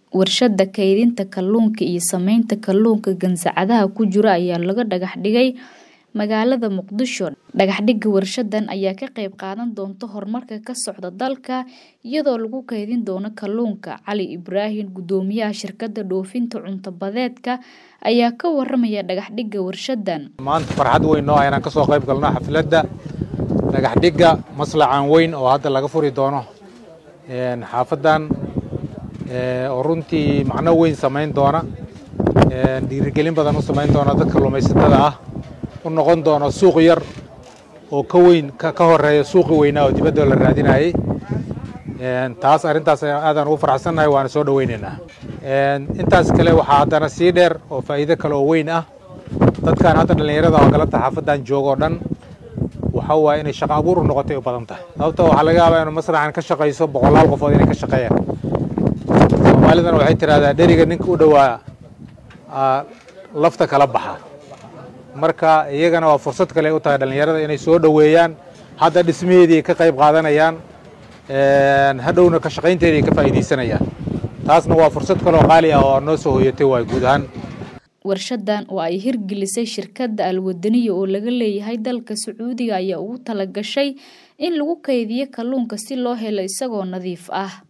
Warshada kaydinta kalluunka iyo samaynta kalluunka gansacadaha ku jira ayaa laga dhagax dhigay magaalada Muqdisho. Dhagaxdhigga warshadan ayaa ka qayb qaadan doonta horumarka ka socda dalka iyadoo lagu kaydin doono kalluunka. Cali Ibraahin, guddoomiyaha shirkadda dhoofinta cunto badeedka, ayaa ka waramaya dhagaxdhigga warshadan. maanta farxad weyn noo ah inaan ka soo qayb galno xafladda dhagaxdhigga maslacan weyn oo hadda laga furi doono een, xaafadan ee, oo runtii macno weyn samayn doona een, dhiirigelin badan u samayn doona dadka kalluumaysatada ah u noqon doona suuq yar oo ka weyn ka ka horeeya suuqi weynaa oo dibadda la raadinayay Een, taas arrintaas aadaan ugu faraxsannahay waana soo dhoweynaynaa Een, intaas kale waxaa haddana sii dheer oo faa'iido kale oo weyn ah dadkan hadda dhallinyarada oo galabta xaafadan jooga oo dhan waxa waaye inay shaqo abuur u noqotay u badan tahay sababtoo waxaa laga yaabaa inuu masraxan ka shaqayso boqolaal qofood inay ka shaqeeyaan soomaalidana waxay tidhahdaa dheriga ninka u dhowaa aa, lafta kala baxa marka iyagana waa fursad kale u tahay dhallinyarada inay soo dhoweeyaan hadda dhismaheedii ay ka qayb qaadanayaan een, hadhowna ka shaqaynteedii ay ka faa'iidaysanayaan taasna waa fursad kale oo qaali ah oo noo soo hoyatay waay guud ahaan Warshadan oo ay hirgelisay shirkadda Alwadaniya oo laga leeyahay dalka Sacuudiga ayaa ugu talagashay in lagu kaydiyo kalluunka si loo helo isagoo nadiif ah.